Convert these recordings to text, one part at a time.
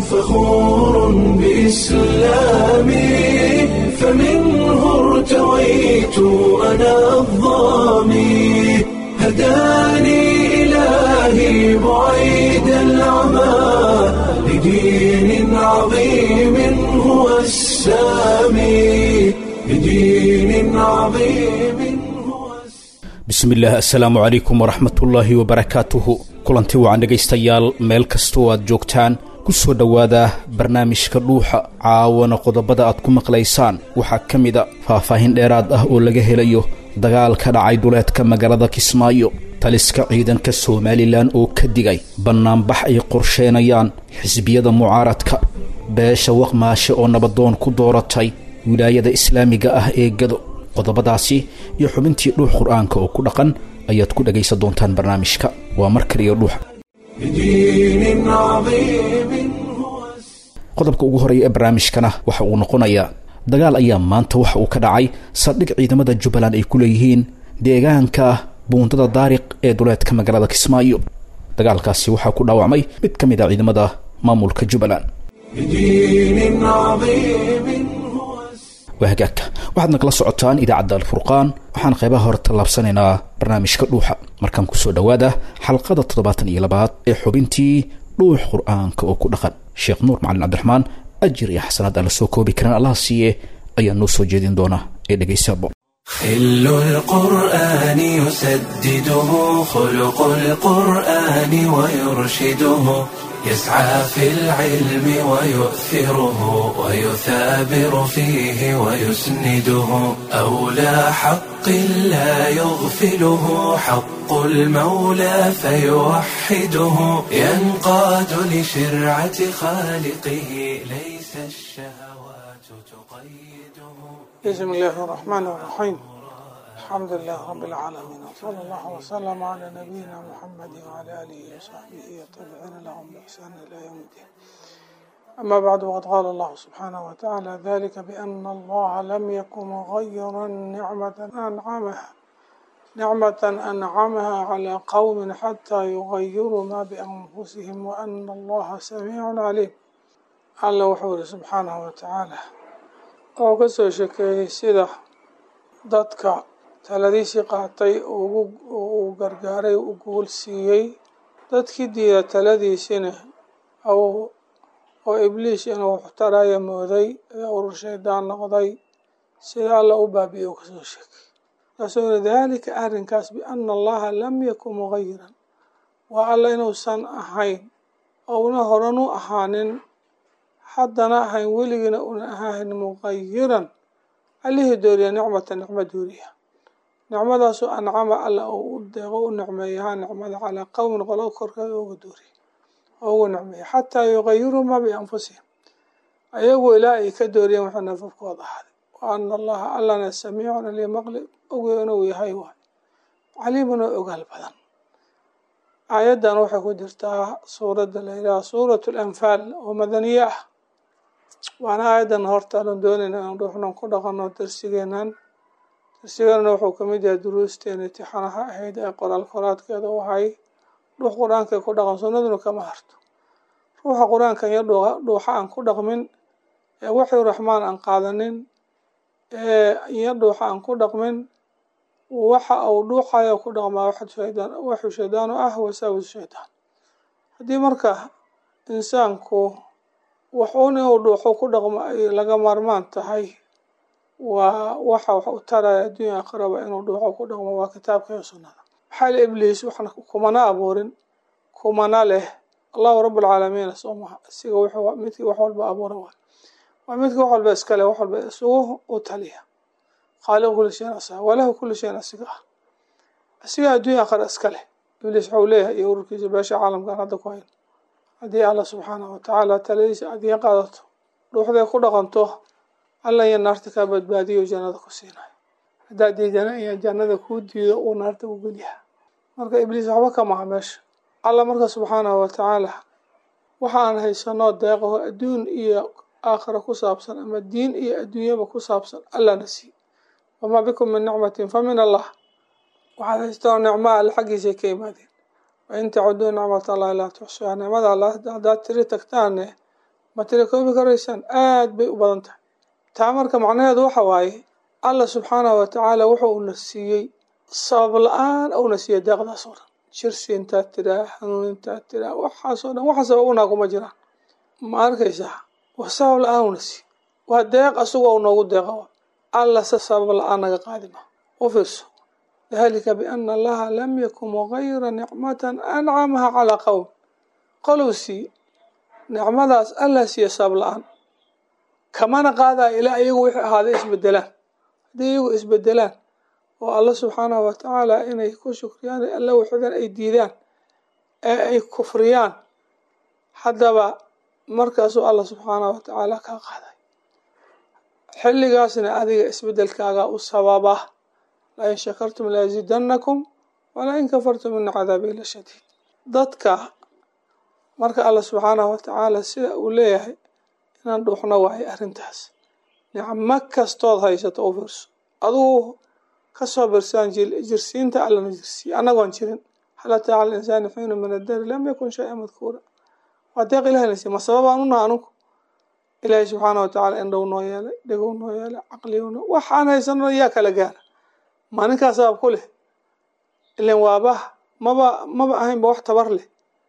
فخور بإسلامي فمنه ارتويت أنا الظامي هداني إلهي بعيد العمى لدين عظيم هو السامي لدين عظيم هو bismillaah assalaamu calaykum waraxmatullaahi wabarakaatuhu kulanti wacan dhegaystayaal meel kastoo aad joogtaan ku soo dhowaada barnaamijka dhuuxa caawana qodobada aad ku maqlaysaan waxaa ka mida faahfaahin dheeraad ah oo laga helayo dagaal ka dhacay duleedka magaalada kismaayo taliska ciidanka somalilan oo ka digay bannaanbax ay qorsheenayaan xisbiyada mucaaradka beesha waqmaashe oo nabadoon ku dooratay wilaayada islaamiga ah ee gado qodobadaasi iyo xubintii dhuux qur-aanka oo ku dhaqan ayaad ku dhagaysan doontaan barnaamijka waa mar kaliya dhuuxa لدين عظيم هو qodobka ugu horeeya ee barnaamijkana waxa uu noqonayaa dagaal ayaa maanta waxa uu ka dhacay saldhig ciidamada jubbaland ay ku leeyihiin deegaanka buundada daariq ee duleedka magaalada kismaayo dagaalkaasi waxaa ku dhaawacmay mid ka mid a ciidamada maamulka jubbaland لدين عظيم هو waa hagaagka waxaadna kala socotaan idaacadda alfurqaan waxaan qaybaha hore tallaabsanaynaa barnaamijka dhuuxa markaan kusoo dhowaada xalqada toddobaatan iyo labaad ee xubintii dhuux qur-aanka oo ku dhaqan sheekh nuur macalin cabdiraxmaan ajir iyo xasanaad aan la soo koobi karin allaha siiye ayaa noo soo jeedin doona ee dhegaysaabo خل القرآن يسدده خلق القرآن ويرشده يسعى في العلم ويؤثره ويثابر فيه ويسنده أولى حق لا يغفله حق المولى فيوحده ينقاد لشرعة خالقه ليس الشهوات تقيده بسم الله الرحمن الرحيم الحمد لله رب العالمين وصلى الله وسلم على نبينا محمد وعلى آله وصحبه والتابعين لهم بإحسان إلى يوم الدين أما بعد وقد قال الله سبحانه وتعالى ذلك بأن الله لم يكن مغيرا نعمة أنعمها نعمة أنعمها على قوم حتى يغيروا ما بأنفسهم وأن الله سميع عليم الله وحوله سبحانه وتعالى oo ka soo shekeeyey sida dadka taladiisii qaatay uu gargaaray u guul siiyey dadkii diida taladiisina oo ibliis inuu waxtaraya mooday ee urur shaydaan noqday sida alla u baabi'ey u kasoo sheekay markaasuu yiri daalika arrinkaas biana allaha lam yakun mugayiran waa alla inuusan ahayn ouna horan u ahaanin haddana ahayn weligiina una ahayn muqayiran allihii dooriya nicmata nicmo dooriya nicmadaasu ancama alla oo u deeqo u nicmeeyahaa nicmada calaa qowmin qolo korkeeda uga dooriya oo ugu nicmeeya xataa yuqayiruu maa bianfusihim ayagu ilaa ay ka dooriyeen waxay nafafkooda ahaaday wa ana allaha allana samiicun ali maqli oge inuu yahay waay caliimun oo ogaal badan aayaddan waxay ku jirtaa suuradda la yidhaha suuratu alanfaal oo madaniye ah waana aayadan hortaanan doonayna inaan dhuuxnan ku dhaqano darsigeenan darsigeenana wuxuu kamid yahay duruusteena tixanaha ahayd ee qoraal qoraadkeeda u ahay dhuux qur-aanka ku dhaqan sunnaduna kama harto ruuxa qur-aanka iyo dhuuxa aan ku dhaqmin ee waxii raxmaan aan qaadanin ee iyo dhuuxa aan ku dhaqmin waxa uu dhuuxayo ku dhaqmaa waxu shaydaan u ah wasaawis shaydaan haddii marka insaanku waxuun inuu dhuuxo ku dhaqmo ay laga maarmaan tahay waa waxa wax u taraya adduunya aqraba inuu dhuuxo ku dhaqmo waa kitaabka iyo sunnada maxaa li ibliis waxna kumana abuurin kumana leh allahu rabbulcaalamiina soo maha isiga wuxuu midkii wax walba abuura waay waa midkii wax walba iskale wax walba isugu u taliya khaaliq kuli shayin asaga walahu kuli shayin asiga ah asiga adduunya aqra iska leh ibliis waxau leeyahay iyo ururkiisa beesha caalamkan hadda ku hayn haddii alla subxaanahu watacaala taladiisa adiin qaadato dhuuxday ku dhaqanto alla iyo naarta kaa badbaadiyo jannada ku siinayo haddaad diidana iyo jannada kuu diido uu naarta u gelyaha marka ibliis waxba ka maha meesha alla marka subxaanahu watacaala waxaan haysanoo deeqaho adduun iyo aakhira ku saabsan ama diin iyo adduunyaba ku saabsan allana sii wamaa bikum min nicmatin fa min allah waxaad haystaan nicmaa alle xaggiisay ka imaadeen wain tacuduu nicmat allahi laa tuxsuha nicmada alla haddaad tiri tagtaane ma tirakoobi karaysaan aada bay u badan tahay taa marka macnaheedu waxa waaye allah subxaanahu watacaala wuxuu una siiyey sabab la-aan una siiyey deeqdaas oo dhan jirsi intaad tiraa hanuun intaad tiraa waxaasoo dhan waxa sabab unaa kuma jiraan ma arkaysaa wa sabab la-aan una siiyey waa deeq asagoo noogu deeqa wa alla se sabab la-aan naga qaadima u fiirso dalika biana allaha lam yakun mugayira nicmatan ancamaha calaa qowm qolow siiye nicmadaas allah siiye sabab la-aan kamana qaadaya ilaa iyagu wixii ahaaday isbedelaan haddii iyagu isbedelaan oo alla subxaanahu watacaala inay ku shukriyaan alla waxdan ay diidaan ee ay kufriyaan haddaba markaasuu alla subxaanahu watacaala kaa qaaday xilligaasna adiga isbedelkaaga u sababa lain shakartum laazidanakum walain kafartum ina cadaabii la shadiid dadka marka alla subxaanahu watacaala sida uu leeyahay inaan dhuuxno waayo arrintaas nicmo kastood haysato u fiirso adugu kasoo birsaan jirsiinta allana jirsiiye annagoon jirin hal ataa cala insaani xiinu min addari lam yakun shay-a madkuura waa deeq ilahay nasiy ma sababaan unaha anugu ilaahay subxaanahu watacaala indhow noo yeelay dhegow noo yeelay caqligow noo waxaan haysano yaa kala gaara ma ninkaa sabab ku leh ilan waaba maba maba ahaynba wax tabar leh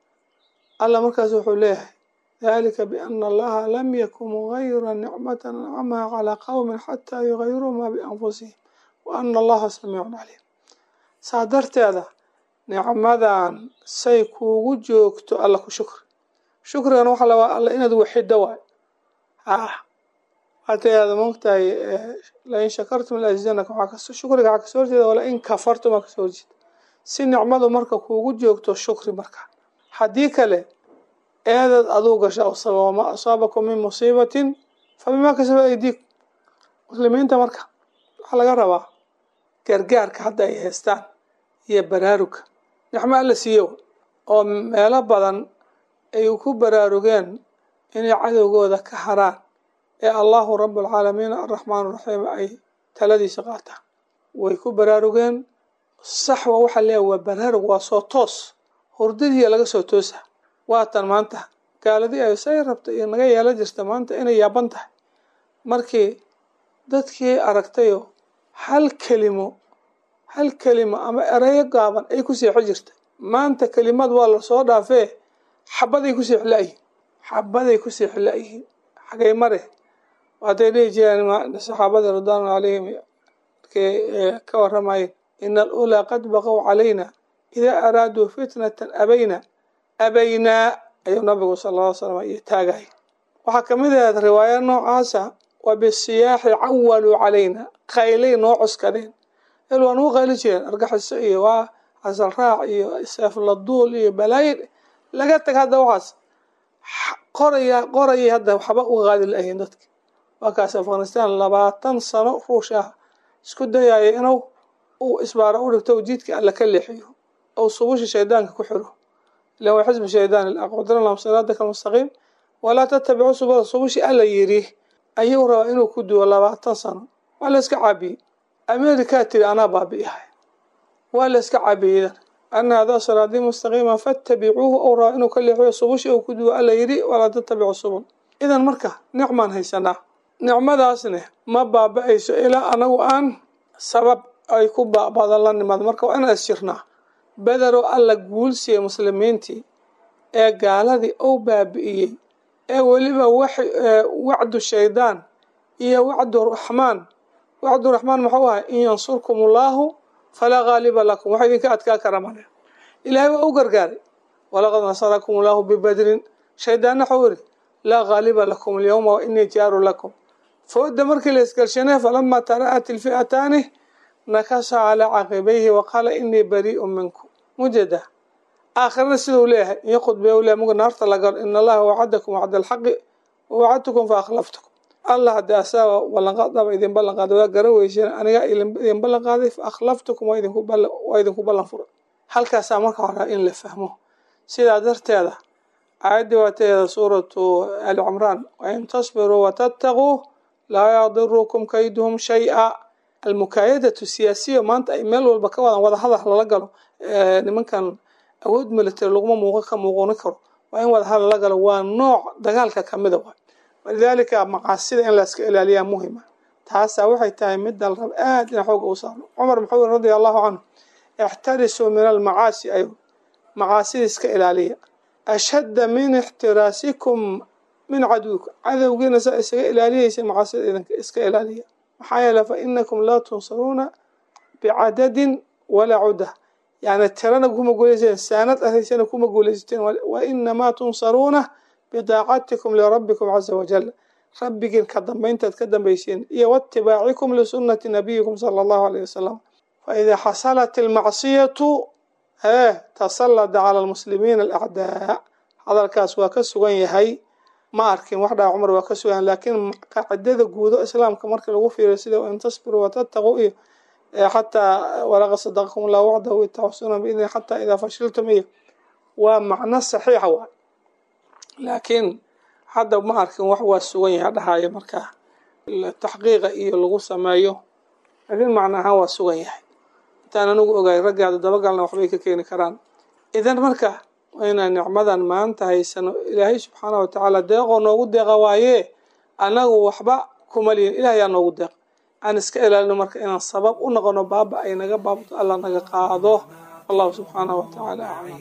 alla markaas wuxuu leeyahay dalika biana allaha lam yakun mugayira nicmatan ancamaha calaa qowmin xataa yugayiruu maa bianfusihim wa ana allaha samiicun caliim saa darteeda nicmadan say kuugu joogto alla ku shukri shukrigan waxa la alla inaad waxido waay ah hataada moogtahay lain shakartum laazidanakum shukriga waxaa kasoo horjeeda walain kafartum aa kasoo horjeeda si nicmadu marka kuugu joogto shukri marka haddii kale eedaad aduu gasha o sababa ma asaabakum min musiibatin fa bimaa kasabat aydiikum muslimiinta marka waxaa laga rabaa gargaarka hadda ay haystaan iyo baraaruga nicmo alla siiyo oo meelo badan ay ku baraarugeen inay cadowgooda ka haraan ee allahu rabualcaalamiin araxmaan raxiim ay taladiisa qaataan way ku baraarugeen saxwa waxaa leeyahay waa baraarug waa soo toos hurdadiiya laga soo toosa waatan maanta gaaladii ay say rabta iyo naga yeelo jirta maanta inay yaaban tahay markii dadkii aragtayoo hal kelimo hal kelimo ama ereyo gaaban ay ku seexo jirta maanta kelimad waa lasoo dhaafee xabaday ku seexi la-yihiin xabaday ku seexi la-yihiin xagay mare waatay dhihi jireen saxaabadii ridwaanu calayhim markay ka waramayeen ina alulaa qad baqow calayna idaa araaduu fitnatan abayna abaynaa ayuu nabigu sala alla ly slam iyo taagay waxaa kamid ahayd riwaaya noocaasa wa bisiyaaxi cawaluu calayna qaylay noo cuskadeen el waa nugu qayli jireen argaxiso iyo waa casal raac iyo seefladuul iyo balaayi laga tag hadda waxaas qoraya qorayay hadda waxba uga qaadi la-ayiin dadka waakaas afghanistan labaatan sano ruush ah isku dayaya inuu uu isbaaro u dhigto jiidka alla ka leexiyo ou subusha shaydaanka ku xiro ilan waa xisbi shaydaan aqdira lahum siraadaka almustaqiim walaa tattabicu subula subushi alla yidhi ayuu rabaa inuu ku duwo labaatan sano waa la iska caabiyey amerikaa tiri anaa baabi'ihay waa la iska caabiyeydan ana hadaa siraadii mustaqiima fattabicuuhu ou rabaa inuu ka leexiyo subushi uu ku duwo alla yidhi walaa tattabicu subul idan marka nicmaan haysanaa nicmadaasne ma baaba-ayso ilaa anagu aan sabab ay ku baabada la nimaado marka waa inaan isjirnaa bederoo alla guulsiiyey muslimiintii ee gaaladii ou baabi'iyey ee weliba wax wacdu shaydaan iyo wacdu raxmaan wacdu raxmaan muxuu ahay in yansurkum allaahu falaa gaaliba lakum waxa idinka adkaa kara male ilaahay waa u gargaaray walaqad nasarakum allaahu bibadrin shaydaanna waxau yiri laa gaaliba lakum alyawma wa inii jaaru lakum fooda markii la isgalshanay falamaa tara'at ilfi'ataani nakasa calaa caqibayhi waqaala inii barii'un minkum mujada aakhirana sidau leeyahay iyo khudbee u leeyahy muga naarta la galo in allaha wacadakum wacda alxaqi wawacadtukum fa akhlaftukum allah haddii asaaba ballanqaadaba idin ballan qaaday waa gara weyseen anigaa idin ballan qaaday fa akhlaftukum waa idinku ballan waa idinku ballan furay halkaasaa marka horaa in la fahmo sidaa darteeda aayaddii waateeda suuratu ali cimraan wain tasbiruu watattaquu laa yadirukum kayduhum shay-a almukaayadatu siyaasiya maanta ay meel walba ka wadaan wada hadal lala galo nimankan awood military laguma muuqo ka muuquni karo waa in wada hadal la galo waa nooc dagaalka kamida waay walidaalika maqaasida in layska ilaaliyaa muhima taasaa waxay tahay midda la raba aad ina xooga u saarno cumar muxuu yiri radia allahu canhu ixtarisuu min almacaasi ay maqaasida iska ilaaliya ashadda min ixtiraasikum min caduwikum cadowgiina saa isaga ilaaliyaysa maqaasida idinka iska ilaaliya maxaa yeele fa inakum laa tunsaruuna bicadadin walaa cuda yani tirana kuma guulaysateen saanad ahaysana kuma guulaysateen wa inamaa tunsaruuna bidaacatikum lirabbikum caza wajal rabbigiin ka dambayntaad ka dambaysiin iyo waatibaacikum lisunati nabiyikum sala allahu alayh wasalam faidaa xasalat ilmacsiyatu hee tasallada cala almuslimiina alacdaa hadalkaas waa ka sugan yahay ma arkin wax dhaa cumar waa ka sugan yahay laakiin qaacidada guudo islaamka marka lagu fiiriyo sida in tasbiruu watattaquu iyo xataa walaqad sadaqakum allahu wacdahu itaxsuna biidni xataa idaa fashiltum iyo waa macno saxiixa waay laakiin hadda ma arkin wax waa sugan yahay dhahaayo markaa taxqiiqa iyo lagu sameeyo laakiin macno ahaan waa sugan yahay intaan anigu ogaay raggaada dabagalna waxbay ka keeni karaan idan marka waa inaan nicmadan maanta haysano ilaahay subxaana wa tacaala deeqoo noogu deeqa waaye anagu waxba kuma lihin ilaah yaa noogu deeq aan iska ilaalino marka inaan sabab u noqono baaba ay naga baabto alla naga qaado wallahu subxaanahu wa tacaala aclam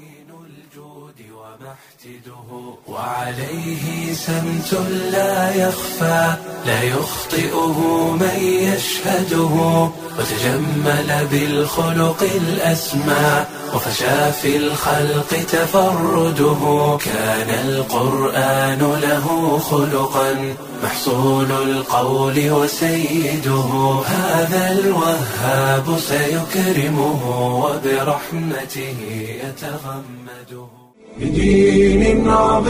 وعليه سمت لا يخفى لا يخطئه من يشهده وتجمل بالخلق الأسمى وفشى في الخلق تفرده كان القرآن له خلقا محصول القول وسيده هذا الوهاب سيكرمه وبرحمته يتغمده بدين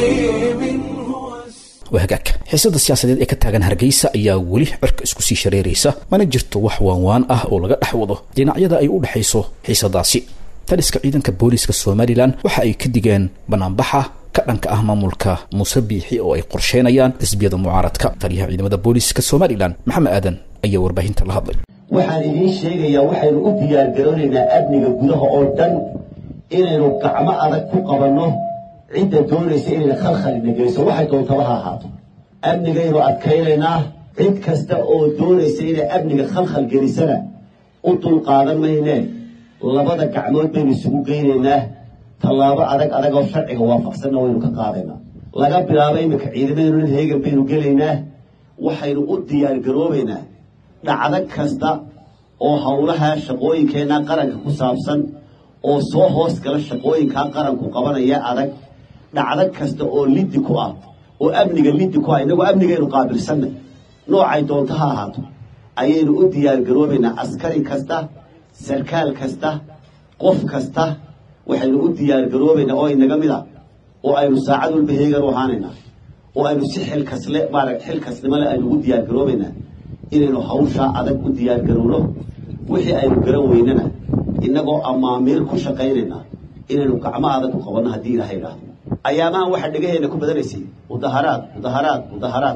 عظيم هو waa hagaag xiisada siyaasadeed ee ka taagan hargeysa ayaa weli cirka isku sii shareeraysa mana jirto wax waanwaan ah oo laga dhex wado dhinacyada ay u dhexayso xiisadaasi taliska ciidanka booliiska somalilan waxa ay ka digeen banaanbaxa ka dhanka ah maamulka muuse biixi oo ay qorsheynayaan xisbiyada mucaaradka taliyaha ciidamada booliiska somalilan maxamed aadan ayaa warbaahinta la hadlay waxaan idiin sheegayaa waxaynu u diyaargaroonaynaa amniga gudaha oo dhan inaynu gacmo adag ku qabanno cidda doonaysa inayna khalkhalina geyso waxay doontaba ha ahaato amnigaynu adkaynaynaa cid kasta oo doonaysa inay amniga khalkhal gelisana u dulqaadan maynee labada gacmood baynu isugu geynaynaa tallaabo adag adag oo sharciga waafaqsanna waynu ka qaadaynaa laga bilaabo iminka ciidamadeenunan heegan baynu gelaynaa waxaynu u diyaargaroobaynaa dhacdo kasta oo howlaha shaqooyinkeenna qaranka ku saabsan oo soo hoos gala shaqooyinkaa qaranku qabanaya adag dhacdo kasta oo liddi ku ah oo amniga liddi ku ah innagoo amnigaynu qaabilsannay noocay doonto ha ahaato ayaynu u diyaargaroobaynaa askari kasta sarkaal kasta qof kasta waxaynu u diyaargaroobaynaa oo inaga mid a oo aynu saacad walba heegan u ahaanaynaa oo aynu si xilkasle maara xilkasnimole aynu ugu diyaargaroobaynaa inaynu hawshaa adag u diyaargarowno wixii aynu garan weynana innagoo amaamiir ku shaqaynaynaa inaynu gacmo adag ku qabanno haddii ilaha idhaahdo ayaamahan waxaa dhegaheenna ku badanaysay mudaharaad mudaharaad mudaharaad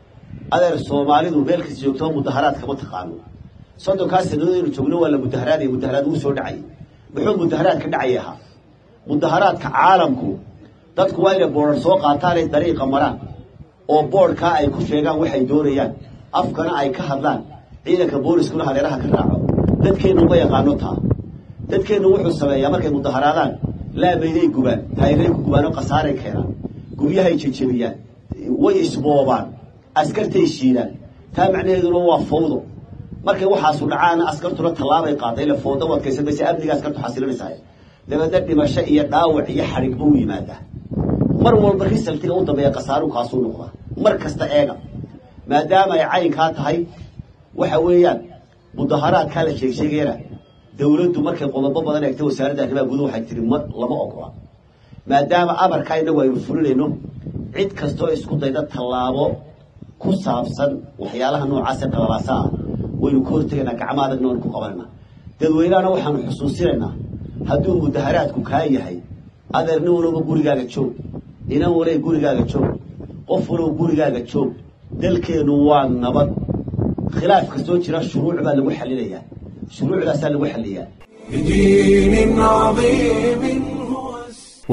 adeer soomaalidu meel kasta joogtoo mudaharaad kama taqaano soddonkaas sanadooynu joogno waa la mudaharaadaya mudaharaad wuu soo dhacay muxuu mudaharaad ka dhacay ahaa mudaharaadka caalamku dadku waa inay boodhar soo qaataanay dariiqa maraan oo boodhkaa ay ku sheegaan waxay doonayaan afkana ay ka hadlaan ciidanka booliskuna hareeraha ka raaco dadkeennu ma yaqaano taa dadkeennu wuxuu sameeyaa markay mudaharaadaan laamayday gubaan taayiray ku gubaan oo khasaaray keenaan guryahay jejebiyaan way isboobaan askartay shiidaan taa macnaheeduna waa fawdo markay waxaasu dhacaana askartuna tallaabay qaaday ila fawdo u adkaysan maysa amniga askartu xasilinaysaa dabeedna dhimasho iyo dhaawac iyo xadhigba u yimaadaa mar walba risaltiga u dambeeya khasaaru kaasuu noqdaa mar kasta eega maadaama ay caynkaa tahay waxa weeyaan mudaharaadkaa la sheegsheegayana dawladdu markay qodobo badan eegtay wasaaradda arrimaha guduhu waxay tihi ma lama ogola maadaama amarkaa innagu aynu fulinayno cid kastoo isku dayda tallaabo ku saabsan waxyaalaha noocaasee qalalaasa ah waynu ka hortegaynaa gacmo adagna waynu ku qabanayna dadweynahana waxaanu xusuusinaynaa hadduu mudaharaadku kaa yahay adeer nin walowba gurigaaga joog inan walay gurigaaga joog qof walow gurigaaga joog dalkeennu waa nabad khilaaf kastoo jira shuruuc baa lagu xalinayaa shuruucdaasaa lagu xaliyaa بدين عظيم هو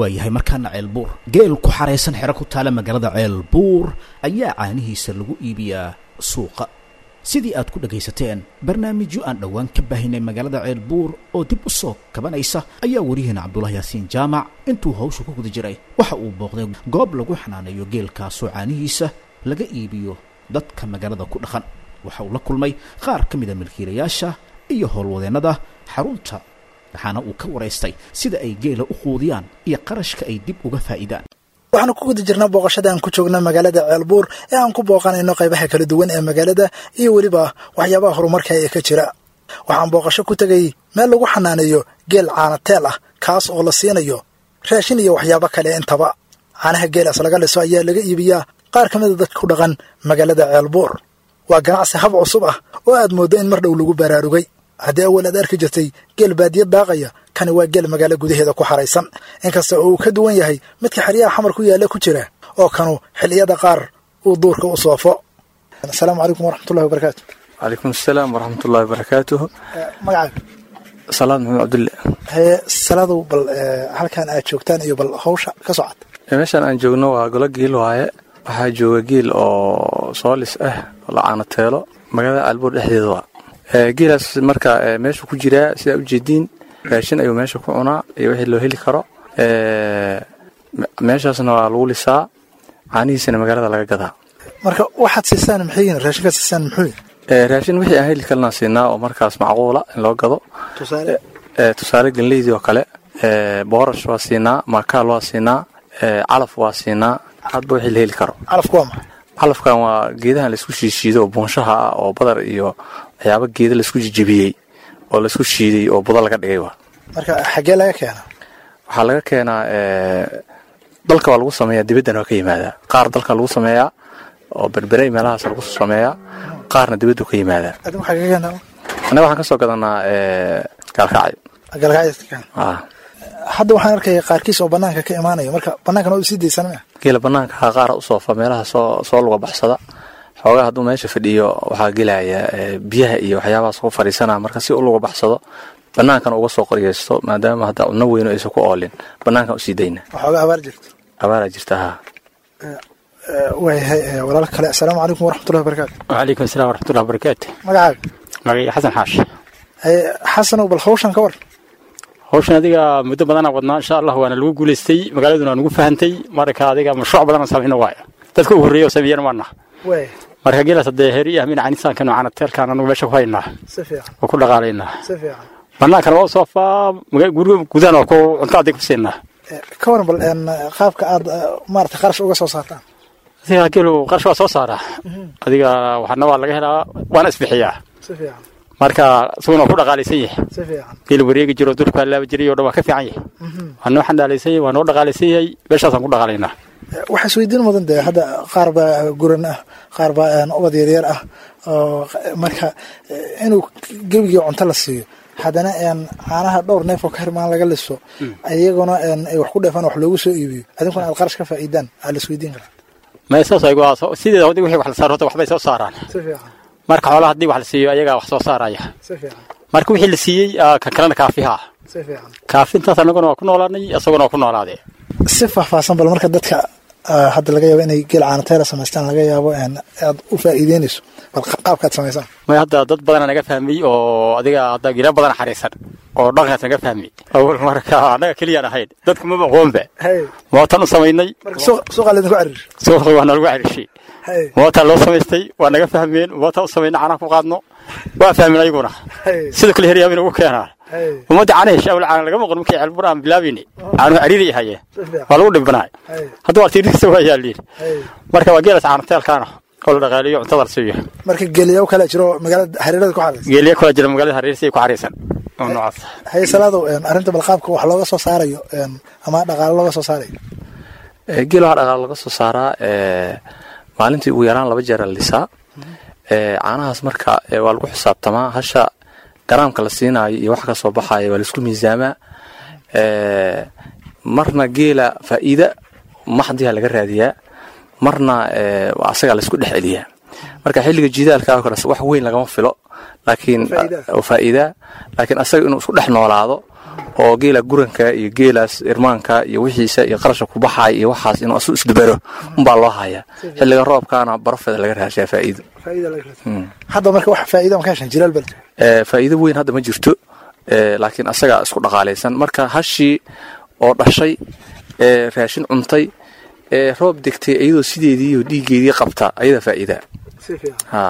waayahay markaana ceelbuur geel ku xaraysan xero ku taala magaalada ceelbuur ayaa caanihiisa lagu iibiyaa suuqa sidii aad ku dhagaysateen barnaamijyo aan dhowaan ka baahinay magaalada ceelbuur oo dib u soo kabanaysa ayaa wariyaheena cabdulahi yaasiin jaamac intuu hawsha ku guda jiray waxa uu booqday goob lagu xanaaneeyo geelkaasoo caanihiisa laga iibiyo dadka magaalada ku dhaqan waxa uu la kulmay qaar ka mida milkiilayaasha iyo howlwadeennada xarunta waxaana uu ka waraystay sida ay geela u quudiyaan iyo qarashka ay dib uga faa'iidaan waxaanu ku guda jirnaa booqashada aan ku joogna magaalada ceelbuur ee aan ku booqanayno qaybaha kala duwan ee magaalada iyo weliba waxyaabaha horumarka ee ka jira waxaan booqasho ku tegay meel lagu xanaaneeyo geel caanateel ah kaas oo la siinayo raashin iyo waxyaabo kale intaba caanaha geelaas laga liso ayaa laga iibiyaa qaar ka mida dadka ku dhaqan magaalada ceelbuur waa ganacsi hab cusub ah oo aad mooddo in mar dhow lagu baraarugay haddii awal aad arki jirtay geel baadiya daaqaya kani waa geel magaalo gudaheeda ku xaraysan inkasta oo uu ka duwan yahay midka xeryaha xamar ku yaalla ku jira oo kanu xilliyada qaar uu duurka u soofo asalaamu calaykum waraxmatullahi wabarakaatu calaykum asalaam waraxmatullahi wabarakaatuhu magacaaga salaad maxamed cabdulle hee salaadow bal halkan aad joogtaan iyo bal hawsha ka socod meeshaan aan joogno waa golo giil waaye waxaa jooga giil oo soolis ah oo la caanateelo magaalada caalbuur dhexdeeda waa geelaas marka meeshuu ku jiraa sidaa ujeediin raashin ayuu meesha ku cunaa iyo wixii loo heli karo meeshaasna waa lagu lisaa caanihiisana magaalada laga gadaa marka waxaad siisaan maxay yihin raashinkaad siisaan muxuu yihin raashin wixii aan heli karnaa siinaa oo markaas macquula in loo gado tusaale tusaale ganleydii oo kale boorash waa siinaa makaal waa siinaa calaf waa siinaa hadba wixii la heli karo calafku waa maxay calafkan waa geedahan laisku shiishiido oo buunshaha ah oo badar iyo waxyaaba geeda laisku jijibiyey oo laisku shiiday oo budo laga dhigay waa marka xaggee laga keenaa waxaa laga keenaa dalka waa lagu sameeyaa dibaddana waa ka yimaadaa qaar dalka lagu sameeyaa oo berberey meelahaas lagu sameeyaa qaarna dibaddu ka yimaadaa adigu xaggee keenaa annaga waxaan ka soo gadanaa gaalkacyo galgacyadka keen ah hadda waxaan arkaya qaarkiis oo banaanka ka imaanaya marka banaankan oo sii daysan maya geela banaanka ha qaara u soofa meelaha soo soo luga baxsada xoogaa hadduu meesha fadhiyo waxaa gelaya biyaha iyo waxyaabahaas ku fadhiisanaa marka si u luga baxsado banaankan uga soo qoryeysto maadaama hadda cunno weyno aysan ku oolin banaankan usii dayna waxooga abaar jirto abaaraa jirta ha waayahay walaal kale asalaamu calaykum waraxmatullahi wabarakaatu وعليكم السلام ورحمة الله وبركاته magacaaga magacayga xasan xaash haye xasanow bal hawshan ka war hawshan adiga muddo badanaa wadnaa insha allah waana lagu guulaystay magaaladuna waa nagu fahantay marka adiga mashruuc badan samayno waayo dadka ugu horreeya oo sameeyana waana waay marka geelaas hadee heri ah min canisaanka noocana teelkaan anagu meesha ku haynaa si fiican oo ku dhaqaalaynaa si fiican bannaankana waa u soofaa maga- guriga gudahan waa ku cunto adig ku siinaa Eh, ka waran bal een, qaabka aad eh, maarata qarash uga soo saartaan adiga geelu qarash waa soo saaraa adiga waxana waa laga helaa waana isbixiyaa si fiican marka isaguna waa ku dhaqaalaysan yahay si fiican geel wareegi jiro durkaa laaba jiray oo dhan waa ka fiican yahay waa noo xandaalaysan yahay waa noo dhaqaalaysan yahay meeshaasaan ku dhaqaalaynaa Eh, waxaa isweydiin mudan dee hadda qaar baa guran ah qaar baa een, ubad yaryar ah oo q- marka eh, inuu gebigii cunto la siiyo haddana een, caanaha dhowr neef oo ka hirmaan laga liso iyaguna een, ay wax ku dheefaan wax loogu soo iibiyo adinkuna aad qarash ka faa'iidaan aa la isweydiin karaa maya saas ayagu waa soo- sideeda haddii wixii wax la saaro horta waxbay soo saaraan si fiican marka xoolaha haddii wax la siiyo ayagaa wax soo saaraya si fiican marka wixii la siiyey aa, kan kalena kaafiha ah si fiican kaafintaas annaguna waa ku noolaanay isaguna waa ku noolaadee si faahfaahsan bal marka dadka ah, hadda laga yaabo inay geel caanateela samaystaan laga yaabo een, aad u faa'iideynayso bal qa- qaabkaad samaysaan maya hadda dad badana naga fahmay oo adiga hadda gila badan xariisan oo dhaqankaas naga fahmay awal marka annaga keliyaan ahayn dadku maba aqoonba hay mootan u samaynay marka suuq- suuqa laydinku cariir suuqa waa nalagu cariishay hay mootaa loo samaystay waa naga fahmeen mootaa u samaynay canaha ku qaadno waa fahmeen ayaguna hay sidoo kale heryaaba inagu keenaa hay ummadda canaha shaawil caana laga maqan markii ceelbur aan bilaabayni caanuhu cariiri hayeen si fiican waa lagu dhibanaay hay hadda waa tiirkiisa waa yaaliin hay marka waa geelas caanateelkaana oo la dhaqaaliyo cuntada la siiyo marka geeliyaw kale jiro magaalada hareerada ku xaraysa geeliya kula jira magaalada hareerisa ay ku xariisan oo noocaas haye salaadow een, arrinta bal qaabka wax looga soo saarayo een, ama dhaqaalo looga soo saarayo Eh, geel waxaa dhaqaal laga soo saaraa eh, maalintii ugu yaraan laba jeer la lisaa Eh, caanahaas marka eh, waa lagu xisaabtamaa hasha garaamka la siinaayo iyo wax ka soo baxayo waa laisku miisaamaa Eh, marna geela faa'iida maxdiha laga raadiyaa marna eh, waa asagaa laisku dhex celiyaa marka xilliga jidaalka oo kale wax weyn lagama filo laakiin oo faa'iida laakiin asaga inuu isku dhex noolaado oo geela guranka iyo geelaas irmaanka iyo wixiisa iyo qarasha ku baxaaya iyo waxaas inuu asu isdubero unbaa loo hayaa xilliga roobkaana barafeeda laga raashaa faa'iido hadda marka wax faa'iido ma ka heshan jilaal bal Ee, faa'iido weyn hadda ma jirto ee, laakiin asaga isku dhaqaalaysan marka hashii oo dhashay ee raashin cuntay ee roob degtay iyadoo sideedii iyo dhiiggeedii qabta ayada faa'iida si fiican ha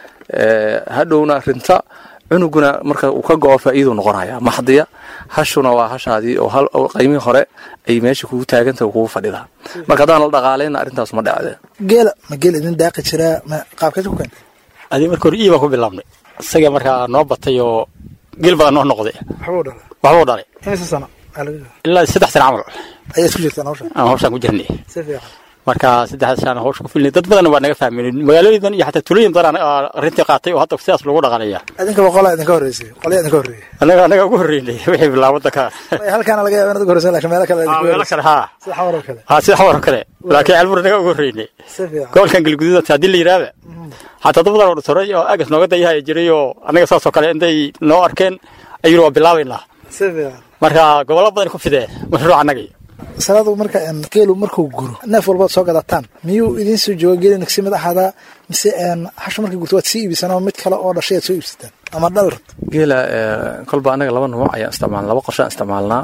ee, hadhowna rinta cunuguna marka uu ka go'o faa'iiduu noqonaya maxdiya hashuna waa hashaadii oo hal oo qaymihii hore ay meesha kugu taagantahay kugu fadhidaa marka haddaan la dhaqaalayna arrintaas ma dhacde geela ma geel idin daaqi jiraa ma qaabkeed ku keentay adii marka hore ii baan ku bilaabnay isaga markaa noo batay oo geel badan noo noqday waxbuu dhalay waxbuu dhalay imise sano aa laga jooga ilaa saddex sana camal ayaa isku jirtaan hawsha aan hawshaan ku jirnay si fiican marka saddexda sana hawsha ku filnay dad badan waa naga fahmeen magaalooyin iyo xataa tulooyin badan aa arrintii qaatay oo hadda sidaas lagu dhaqaalaya idinka boqolaa idinka horreysay qolyaa idinka horreeyay annaga annaga ugu horreynay wixii bilaab waddanka Ay, halkaana laga yaaba inaad uga horreysan laakiin meelo kale idinka meelo horreysay kale haa sida xawar oo kale haa sida xawar oo kale laakiin ceelbur annaga ugu horreynay si fiican gobolkan galguduud haddii la yidhaahda xataa dad badan oo dhatoray oo agas nooga dayahaya jiray oo annaga saasoo kale intay noo arkeen ayuu waa bilaabaynaa si fiican marka gobollo badan ku fidee mashruuc annagii salaadu marka een, geelu markuu guro neef walbaad soo gadataan miyuu idiin soo jooga geeli nagsi mid ahaadaa mise een, hasha markii gurto waad sii iibisaan oo mid kale oo dhashay aad soo iibsataan ama dhal rabto geela ee, kolba anaga laba nuuc ayaan isticmaalnaa laba qorshe aan isticmaalnaa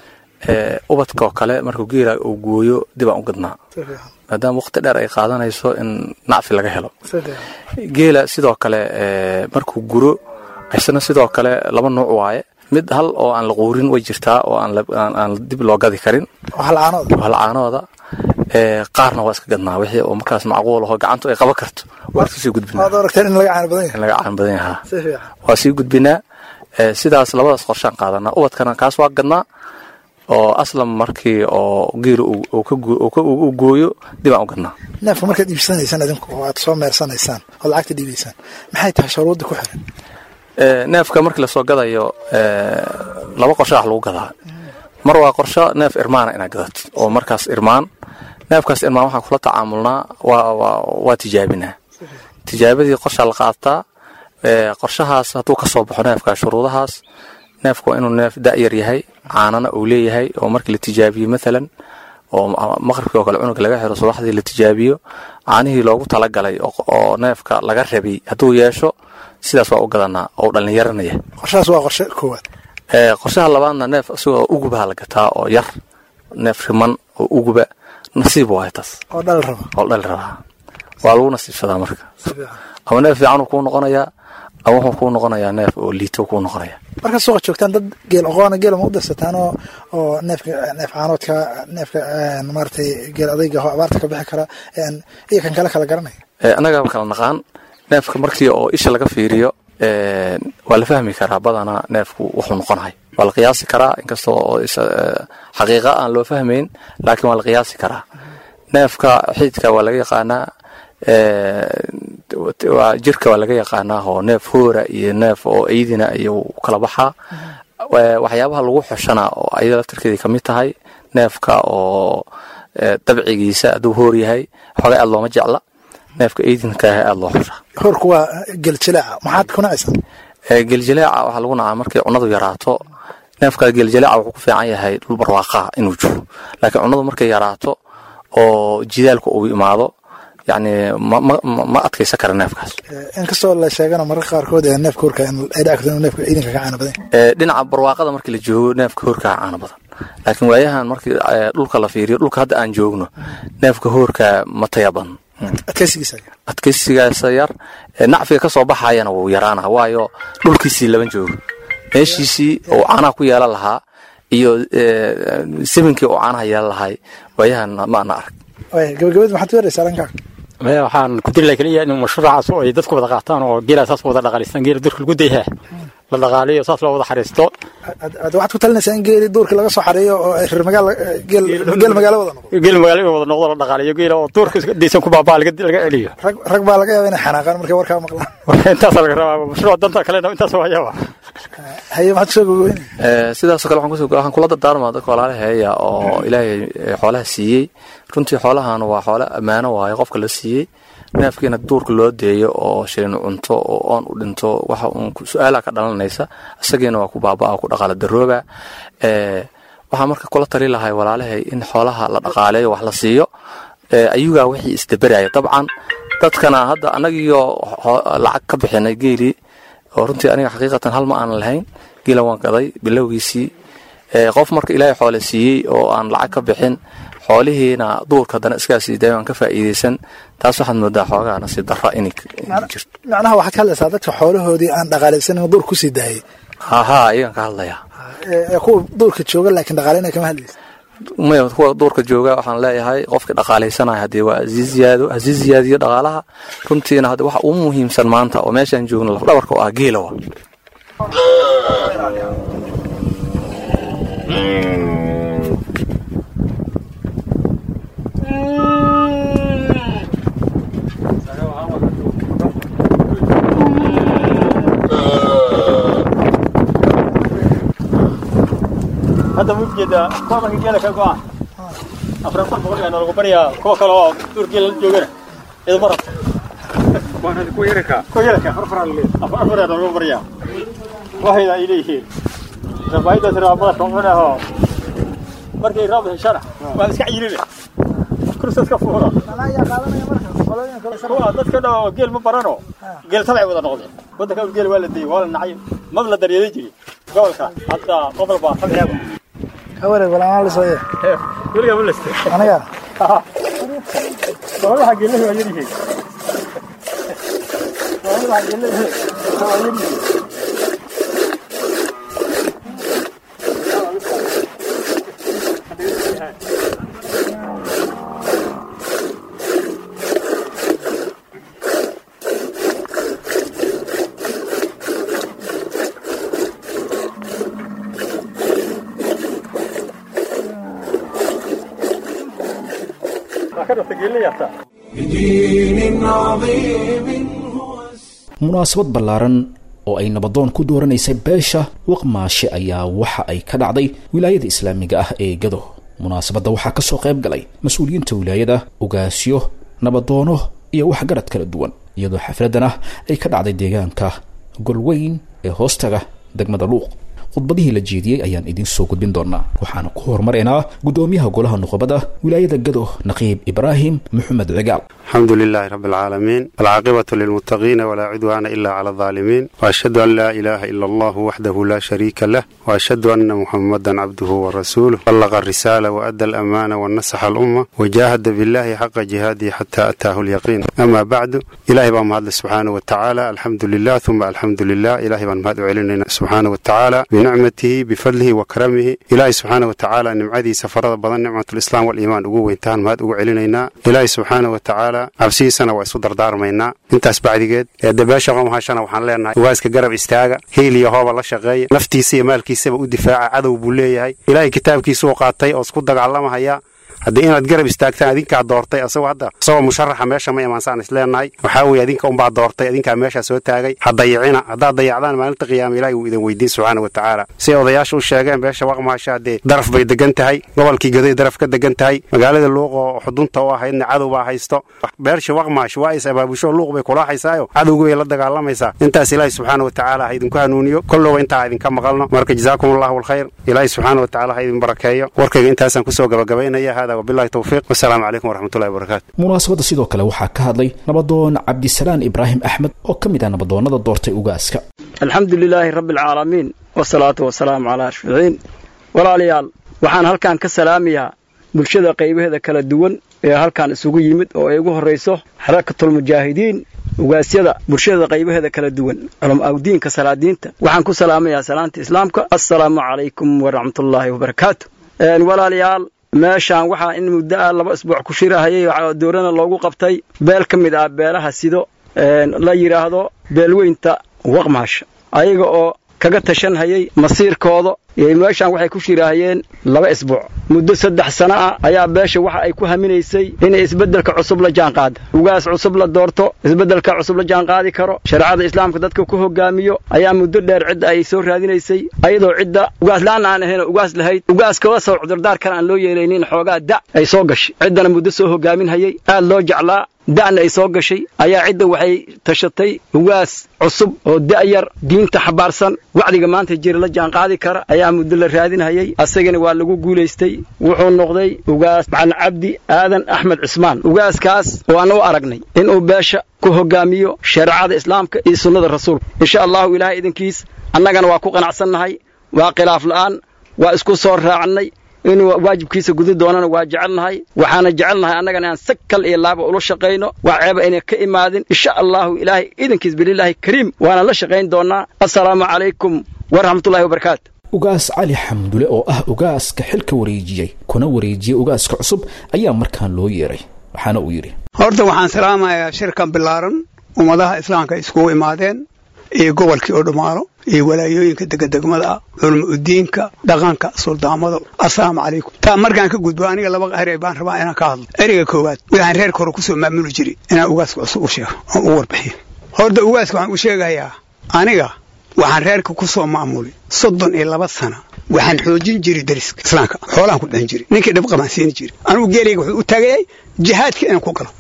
ee, ubadka oo kale markuu geela uu gooyo dib aan u gadnaa si fiican maadaama waqti dheer ay qaadanayso in nacfi laga helo si fiican geela sidoo kale ee, markuu guro isna sidoo kale laba nuuc waaye mid hal oo aan la quurin way jirtaa oo aan la- aan aan dib loo gadi karin oo halcaanooda waa lacaanooda ee, qaarna waa iska gadnaa wixii oo markaas macquul aho gacantu ay qaban karto waa iska sii gudbinaa waad aragteen in laga caano badan yahay in laga caan badan yahaa si fiican waa sii gudbinaa ee, sidaas labadaas qorshaan qaadanaa ubadkana kaas waa gadnaa oo aslan markii oo geelu uu- uu ka goo- uu ka- uu gooyo dib aan u gadnaa neefka markaad iibsanaysaan idinku oo aad soo meersanaysaan oo lacagta dhiibaysaan maxay tahay shuruudda ku xiran Ee, neefka markii lasoo gadayo ee, laba qorshe wax lagu gadaa mar waa qorsho neef irmaana inaad gadato oo markaas irmaan neefkaas irmaan waxaan kula tacaamulnaa waa waa waa tijaabinaa tijaabadii qorshaa la qaataa ee, qorshahaas hadduu ka soo baxo neefka shuruudahaas neefku waa inuu neef da'yar yahay caanana uu leeyahay oo markii la tijaabiyo maalan oo ma- maqribkii oo kale cunuga laga xiro subaxdii la tijaabiyo caanihii loogu talagalay oo oo neefka laga rabay hadduu yeesho sidaas waa u gadanaa oo dhallinyaranaya qorshahaas waa qorshe koowaad ee, qorshaha labaadna neef isagoo ugubaha la gataa oo yar neef riman oo uguba nasiib waay taas oo dhal raba oo dhali rabaa waa lagu nasiibsadaa marka si fiican ama neef fiicanuu kuu noqonayaa ama wuxuu kuu noqonayaa neef oo liito kuu noqonaya markaad suuqa joogtaan dad geel oqoona geela ma u dirsataan oo oo neefka neef caanoodka neefka een, maaragtay geel adayga oo abaarta ka bixi kara een, iyo kan kale kala garanaya Ee, annaga kala naqaan neefka markii oo isha laga fiiriyo ee, waa la fahmi karaa badanaa neefku wuxuu noqonahay waa la qiyaasi karaa inkastoo oo is- ee, xaqiiqa aan loo fahmayn laakiin waa la qiyaasi karaa neefka xididka waa laga yaqaanaa ee, waa jirka waa laga yaqaanaa oo neef hoora iyo neef oo eydina ayuu kala baxaa Ee, waxyaabaha lagu xoshana oo ayada laftirkeedii kamid tahay neefka oo ee, dabcigiisa hadduu hoor yahay xoogaa aad looma jecla neefka eydinka ah aad loo xushaa horku waa geel jilaaca maxaad ku nacaysaa Ee, geeljalaaca waxaa lagu nacaa markay cunadu yaraato neefka geeljalaaca wuxuu ku fiican yahay dhul barwaaqaa inuu jiro laakiin cunadu markay yaraato oo jidaalku uu imaado yacni ma ma ma- ma adkaysan kara neefkaas Ee, inkastoo la sheegana mararka qaarkood ee neefka horka in ay dhici karto inuu neefka idinka ka caano badan yahay. Ee, dhinaca barwaaqada markii la joogo neefka hoorkaa caano badan laakiin waayahan markii ee, dhulka la fiiriyo dhulka hadda aan joogno neefka hoorkaa ma taya badan adkaysigiisa adkaysigaasa yar ee, nacfiga ka soo baxayana wuu yaraana waayo dhulkiisii laban joogo meeshiisii uu caanaha ku yeelan lahaa iyo ee, siminkii uu caanaha yeelan lahay waayahan maana arag Waaya, gabagabadii maxaad ku yaraysaa dhankaaga maya waxaan ku diri laha keliya in mashruucaas oo ay dadku wada qaataan oo geela saas wada dhaqaalistaan geela durka lagu dayhaa la dhaqaaliyo saas loo wada xariisto Ad- ad- waxaad ku talinaysaa in geeli duurka laga soo xareeyo oo ay reer magaala geel geel magaalo wada noqdo geel magaalo in wada noqdo la dhaqaaliyo geela oo duurka iska daysan ku baabaa laga laga celiyo rag rag baa laga yaaba inay xanaaqaan markay warkaa maqlaan intaasa laga rabaa mashruuc danta kalena intaas waa yaaba haye maxaad kusoo gogoyn sidaasoo kale waxaan kula dardaarmaa dadka walaalaheeya oo ilaahay xoolaha siiyey runtii xoolahan waa xoole ammaano waayo qofka la siiyey neefkiina duurka loo deeyo oo shilin cunto oo oon u dhinto waxa uun su-aala ka dhalanaysa isagiina waa ku baabaa ku dhaqaala darooba waxaa marka kula tali lahay walaalahay in xoolaha la dhaqaaleeyo wax la siiyo ayugaa wixii isdaberaya dabcan dadkana hadda annagiyo lacag ka bixinay geelii oo runtii aniga xaqiiqatan hal ma aanan lahayn geela waan gaday bilowgiisii qof marka ilaahay xoole siiyey oo aan lacag ka bixin xoolihiina duurka haddana iskaasii daay aan ka faa'iidaysan taas waxaad moodaa xoogaa nasiib darra inay jirto macnaha waxaad ka hadlaysaa dadka xoolahoodii aan dhaqaalaysanin duur kusii daayay hahaa iyagan ka hadlayaa ee kuwa duurka jooga laakiin dhaqaaleyna kama hadlaysa maya kuwa duurka jooga waxaan leeyahay qofka dhaqaalaysanaya haddii waa hasii ziyaado hasii ziyaadiyo dhaqaalaha runtiina hadda waxa ugu muhiimsan maanta oo meeshaan joogno lafdhabarka oo ah geelawa hadda ma ujeedaa kuwa marka geela ka go-aan afar afar boqol yaa nalagu baryaa kuwa kale oo duur geela la joogana idama rabto kuwa yaraka kuwa yaraka afar afar yaa nalagu baryaa waxayda ay leeyihiin rabaayadaas raabada shucunaho markay roob heshana waa iska cayirine kursaas ka fuuro kuwa dadka dhan oo geel ma barano geel tabcay wada noqdeen waddanka geel waa la dayay waa la nacay mab la daryeelay jiri gobolka hadda qofal baa tabciya haware walaana la soo yeer weligaa ma leste aniga golaha geelahi waa yaryihiin golaha geelahi waa yaryihiin بدين عظيم هو munaasabad ballaaran oo ay nabadoon ku dooranaysay beesha waqmaashe ayaa waxa ay ka dhacday wilaayada islaamiga ah ee gado munaasabadda waxaa ka soo qayb galay mas-uuliyiinta wilaayada ogaasyo nabadoono iyo waxgarad kala duwan iyadoo xafladdan ah ay ka dhacday deegaanka golweyn ee hoostaga degmada luuq khudbadihii la jeediyey ayaan idiin soo gudbin doonaa waxaana ku horumaraynaa guddoomiyaha golaha nuqobada wilaayada gado naqiib ibraahim maxamed cigaal الحمد لله رب العالمين العاقبة للمتقين ولا عدوان إلا على الظالمين وأشهد أن لا إله إلا الله وحده لا شريك له وأشهد أن محمدا عبده ورسوله بلغ الرسالة وأدى الأمانة ونصح الأمة وجاهد بالله حق جهاده حتى أتاه اليقين أما بعد إلهي بام هذا سبحانه وتعالى الحمد لله ثم الحمد لله إلهي بام هذا علينا سبحانه وتعالى بنعمته بفضله وكرمه إلهي سبحانه وتعالى نمعدي سفرة بدن نعمة الإسلام والإيمان ugu weyntaan mahad ugu celinaynaa ilaahay subxaana wa tacaala cabsihiisana waa isu dardaarmaynaa intaas bacdigeed ee dabeesha qomhashana waxaan leenahay ugaaska garab istaaga hiil iyo hooba la shaqeeya naftiisa iyo maalkiisaba u difaaca cadow buu leeyahay ilaahay kitaabkiisa u qaatay oo isku dagaalamahaya haddii inaad garab istaagtaan adinkaa doortay asagoo hadda isagoo musharaxa meesha ma imaansaan islenahay waxaa weeye adinka unbaa doortay adinkaa meeshaa soo taagay ha dayicina haddaad dayacdaan maalinta qiyaama ilaahay wuu idin weydiin subxaana wa tacaala siay odayaasha u sheegeen beesha waqmaasha haddee daraf bay degan tahay gobolkii gaday daraf ka degan tahay magaalada luuq oo xudunta u ahaydna cadow baa haysto beersha waqmaash waa is abaabusho luuq bay kulaaxaysaayo cadowga way la dagaalamaysaa intaas ilaahay subxaana wa tacaala ha idinku hanuuniyo kollowa intaa idinka maqalno marka jazaakum allahu alkhayr ilaahay subxaana wa tacaala ha idin barakeeyo warkayga intaasaan kusoo gabagabaynaya hada wabillahi towfiiq wasalaamu calaykum waraxmatullahi wabarakaatu munaasabadda sidoo kale waxaa ka hadlay nabadoon cabdisalaan ibraahim axmed oo ka mid ah nabadoonnada doortay ugaaska alxamdu lilaahi rabbi alcaalamiin wasalaatu wasalaamu calaa ashficiin walaalayaal waxaan halkan ka salaamayaa bulshada qaybaheeda kala duwan ee halkan isugu yimid oo ay ugu horrayso xarakatulmujaahidiin ugaasyada bulshada qaybaheeda kala duwan culamaawdiinka salaadiinta waxaan ku salaamayaa salaanta islaamka assalaamu calaykum waraxmatullaahi wabarakaatu walaalayaal meeshaan waxaa in muddo ah laba isbuuc ku shirahayay waxaa doorana loogu qabtay beel ka mid ah beelaha sido la yidhaahdo beelweynta waqmaasha ayaga oo kaga tashanhayay masiirkooda iyo meeshaan waxay ku shiraahayeen laba isbuuc muddo saddex sano ah ayaa beesha waxa ay ku haminaysay inay isbeddelka cusub la jaanqaada ugaas cusub la doorto isbeddelka cusub la jaanqaadi karo shareecada islaamka dadka ku hogaamiyo ayaa muddo dheer cidda ay soo raadinaysay ayadoo cidda ugaas la'aan aan ahayn oo ugaas lahayd ugaas kaga soo cudurdaar kale aan loo yeelaynin xoogaa da' ay soo gashay ciddana muddo soo hogaaminhayay aad loo jeclaa da'na ay soo gashay ayaa cidda waxay tashatay ugaas cusub oo da'yar diinta xabaarsan wacdiga maanta jira la jaanqaadi kara ayaa muddo la raadinhayay asagana waa lagu guulaystay wuxuu noqday ugaas macalin cabdi aadan axmed cismaan ugaaskaas waana u aragnay inuu beesha ku hogaamiyo shareecada islaamka iyo sunnada rasuulka insha allahu ilaahay idinkiis annagana waa ku qanacsannahay waa khilaaf la'aan waa isku soo raacnay inuu waajibkiisa gudi doonana waa jecelnahay waxaana jecelnahay annagana inaan sag kal iyo laaba ula shaqayno waa ceeba ayna ka imaadin insha allahu ilaahay idankiis bililaahi kariim waana la shaqayn doonaa assalaamu calaykum waraxmatullahi wabarakaatu ugaas cali xamdule oo ah ugaaska xilka wareejiyey kuna wareejiyey ugaaska cusub ayaa markaan loo yeeray waxaana uu yidhi horta waxaan salaamayaa shirkan bilaaran ummadaha islaamka iskugu imaadeen iyo gobolkii oo dhammaano iyo walaayooyinka degadegmada ah culmo udiinka dhaqanka suldaamada assalaamu calaykum taa markaan ka gudbo aniga laba erey baan rabaa inaan ka hadlo ereyga koowaad waxaan reerka hore kusoo maamuli jiray inaan ugaaska cusub u sheego oo u warbixiyo horta ugaaska waxaan u sheegayaa aniga waxaan reerka ku soo maamulay soddon iyo laba sana waxaan xoojin jiray dariska islaamka xoolaan ku dhan jiray ninkii dhib qabaan siini jiray anugu geelayga wuxuu u taagayay jihaadka inaan ku galo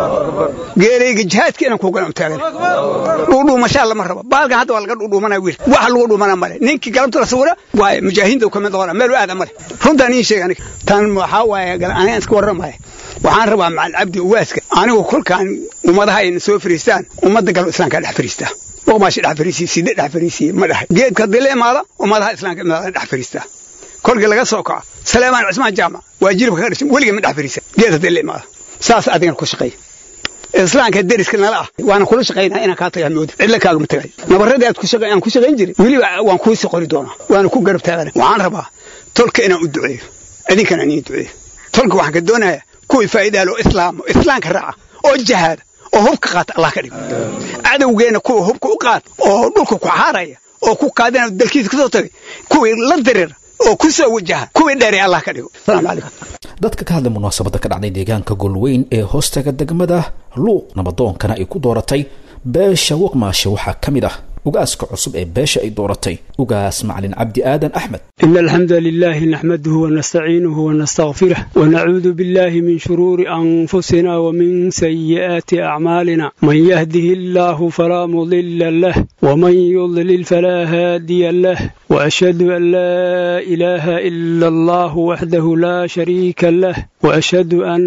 geelayga jihaadka inaan ku galo u taagay dhuudhuumashaa lama rabo baalkan hadda waa laga dhuudhuumanaya wiil waxa lagu dhuumana male ninkii galabta la sawira waaye mujaahidiinta ka mid noqona meel u aada male runtaan iin sheega aniga tan waxaa waaye aniga iska warramaya waxaan rabaa macalin cabdi uwaaska anigu kolkaan ummadaha ayna soo fariistaan ummadda galo islaamka dhex fariistaa waqmaashi dhex fariisiye side dhex fariisiye ma dhahay geedka haddii la imaado ummadaha islaamka imaada dhex fariistaa kolkii laga soo kaco salaamaan cismaan jaamac waa jilibka ka dhashay weliga ma dhex fariisa geed haddii la imaado saas adigana ku shaqeeya islaamka deriska nala ah waana kula shaqaynaa inaan kaa tagaa mooda cidla kaagama tagay nabaradii aad aan ku shaqayn jiray weliba waan kuusii qori doonaa waana ku garab taagana waxaan rabaa tolka inaan u duceeyo idinkana iniin duceeyo tolka waxaan ka doonayaa kuwii faa'iidaa loo islaamo islaamka raaca oo jahaada oo hubka qaata allah ka dhigo cadowgeenna kuwa hubka u qaata oo dhulka ku xaaraya oo ku qaadana dalkiisa ka soo tagay kuwii la dirira oo ku soo wajaha kuwii dheeray allah ka dhigo asalaamu calaykum dadka ka hadlay munaasabadda ka dhacday deegaanka golweyn ee hoostaga degmada luuq nabadoonkana ay ku dooratay beesha waqmaashe waxaa ka mid ah ugaaska cusub ee beesha ay dooratay ugaas macalin cabdi aadan axmed إن الحمد لله نحمده ونستعينه ونستغفره ونعوذ بالله من شرور أنفسنا ومن سيئات أعمالنا من يهده الله فلا مضل له ومن يضلل فلا هادي له وأشهد أن لا إله إلا الله وحده لا شريك له وأشهد أن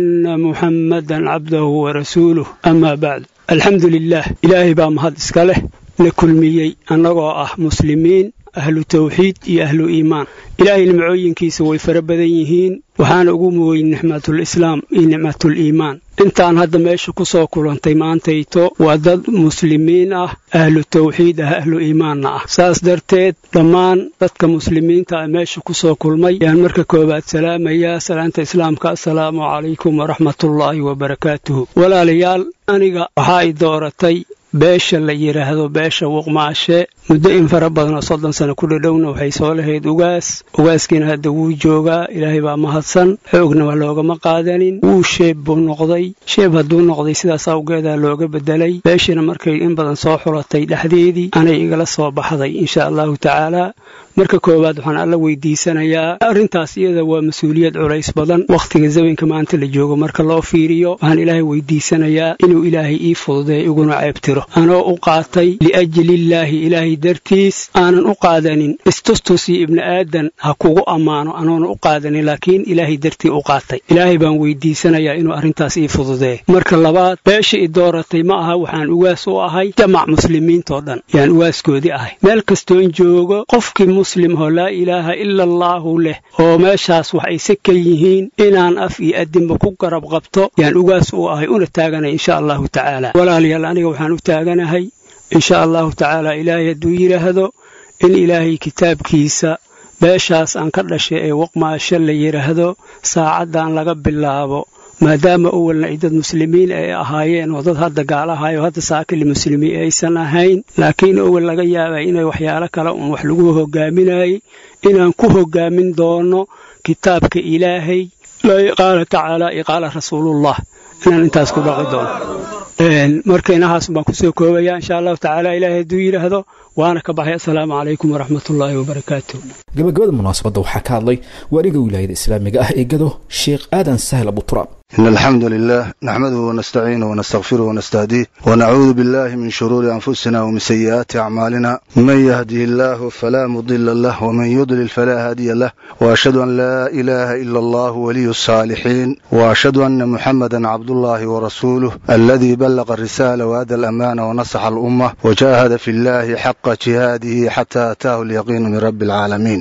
محمدا عبده ورسوله أما بعد الحمد لله إلهي بامهد إسكاله لكلميي أنغو أه مسلمين ahlu tawxiid iyo ahlu iimaan ilaahay nimcooyinkiisa way fara badan yihiin waxaana ugu muweyn nicmatul islaam iyo nicmatul iimaan intaan hadda meesha ku soo kulantay maantayto waa dad muslimiin ah ahlu tawxiid ah ahlu iimaanna ah saas darteed dhammaan dadka muslimiinta ah meesha ku soo kulmay ayaan marka koowaad salaamayaa salaanta islaamka assalaamu calaykum waraxmatullaahi wabarakaatuhu walaalayaal aniga waxaa i dooratay beesha la yidhaahdo beesha wuqmaashe muddo in fara badanoo soddon sano ku dhadhowna waxay soo lahayd ugaas ugaaskiina hadda wuu joogaa ilaahay baa mahadsan xoogna wax loogama qaadanin wuu sheeb buu noqday sheeb hadduu noqday sidaas awgeedaa looga bedelay beeshina markay in badan soo xulatay dhexdeedii anay igala soo baxday insha allahu tacaalaa marka koowaad waxaan alla weydiisanayaa arrintaas iyada waa mas-uuliyad culays badan wakhtiga zamanka maanta la joogo marka loo fiiriyo waxaan ilaahay weydiisanayaa inuu ilaahay ii fududeey iguna ceebtiro anoo u qaatay liajlillaahi ilaahay dartiis aanan u qaadanin istustus iyo ibni aadan ha kugu ammaano anoona u qaadanin laakiin ilaahay dartii u qaatay ilaahay baan weydiisanayaa inuu arrintaas ii fududee marka labaad beesha i dooratay ma aha waxaan ugaas u ahay jamac muslimiintoo dhan yaan ugaaskoodii ahay meel kastoon joogo qofkii muslim oo laa ilaaha ila allaahu leh oo meeshaas wax ayse ka yihiin inaan af iyo adinba ku garab qabto yaan ugaas u ahay una taaganay insha allahu tacaala walaalayaal aniga waxaan u taaganahay insha allahu tacaala ilaahay hadduu yidhaahdo in ilaahay kitaabkiisa beeshaas aan ka dhashay ee waqmaasho la yidhaahdo saacaddan laga bilaabo maadaama awalna ay dad muslimiin ay ahaayeen oo dad hadda gaalahayo hadda saakili muslimiin aysan ahayn laakiin awal laga yaabay inay waxyaalo kale uun wax lagu hogaaminayay inaan ku hogaamin doono kitaabka ilaahay qaala tacaala iyo qaala rasuulullah inaan intaas ku dhaqi doono marka inahaas baan kusoo koobaya insha allahu tacaala ilaahay hadduu yidhaahdo waana ka baxay assalaamu calaykum waraxmatullaahi wabarakaatu gabagabada munaasabadda waxaa ka hadlay waaliga wilaayada islaamiga ah ee gado sheekh aadan sahl abuturaab إن الحمد لله نحمده ونستعينه ونستغفره ونستهديه ونعوذ بالله من شرور أنفسنا ومن سيئات أعمالنا من يهده الله فلا مضل له ومن يضلل فلا هادي له وأشهد أن لا إله إلا الله ولي الصالحين وأشهد أن محمدا عبد الله ورسوله الذي بلغ الرسالة وأدى الأمانة ونصح الأمة وجاهد في الله حق جهاده حتى أتاه اليقين من رب العالمين